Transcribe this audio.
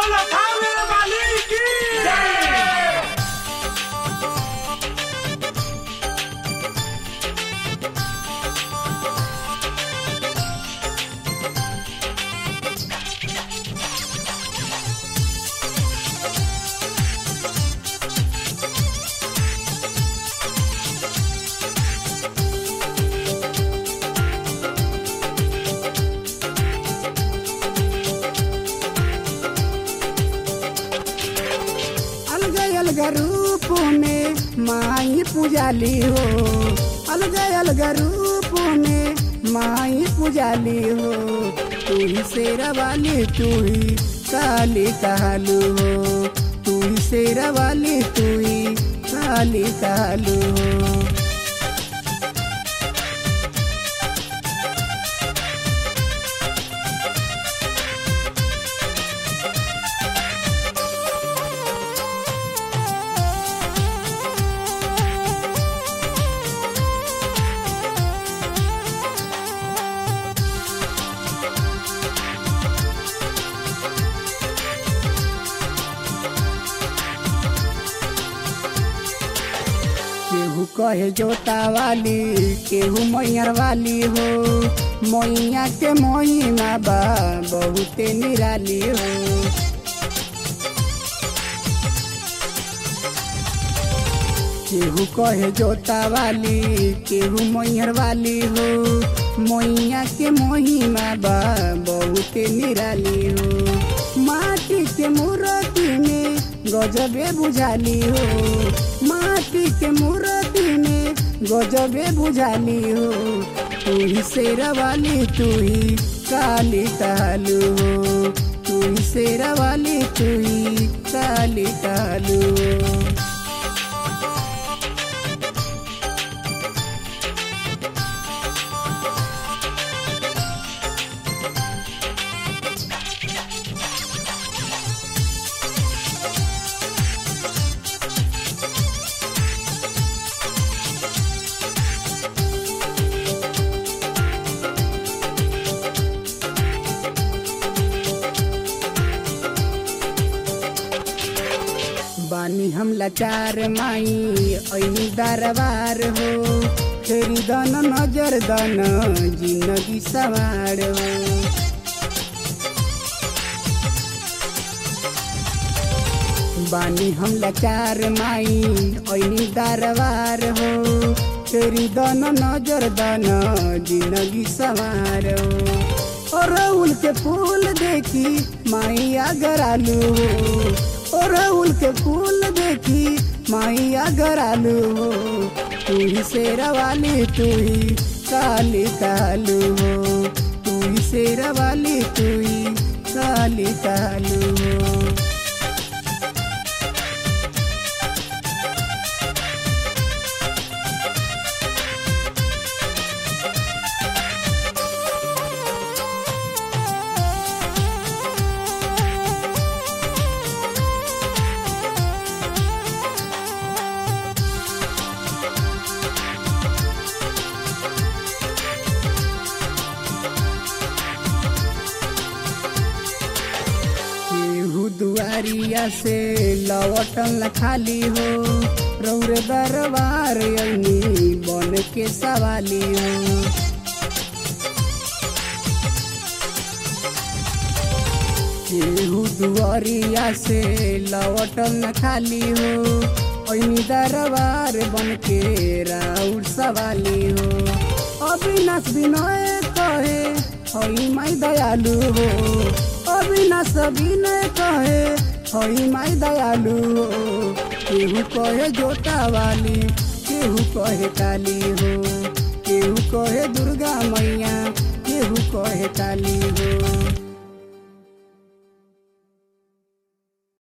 बोलो थाने वाली की जय अलग अलग रूप में माई पुजाली हो अलग अलग रूप में माई पुजाली हो तू ही शेरा वाली तू ही काली कालू हो तू ही शेरा वाली तू ही काली कालू हो केहू कहे जोता वाली केहू मैयर वाली हो मैया के मोहिमा बा बहुते निराली हो केहू कहे जोता वाली केहू मैयर वाली हो मैया के मोहिमा बा बहुते निराली हो माटी के मूर्ति में गजबे बुझाली हो माटी के मूर्ति में गजबे बुझाली हो तू ही शेरा वाली तू ही काली कालू हो तू ही शेरा वाली तू ही काली कालू हो बानी हम लाचार माई ऐनी दरबार हो फेरी दन नजर दन जिंदगी सवार हो बानी हम लाचार माई ऐनी दरबार हो फेरी दन नजर दन जिंदगी सवार हो और उल के फूल देखी माई अगर आलू हो और उल के फूल देखी माई अगर आलू हो तू ही शेरा वाली तू ही काली कालू हो तू ही शेरा वाली तू ही काली कालू हो केहू दुआरिया से लवटन खाली हो रौर दरबार अग्नि बन के सवाली हो केहू दुआरिया से लवटन खाली हो अग्नि दरबार बन के राउर सवाली हो अविनाश विनय कहे हई माई दयालु हो अविनाश विनय कहे हई माई दयालु हो केहू कहे जोता वाली केहू कहे काली हो केहू कहे दुर्गा मैया केहू कहे काली हो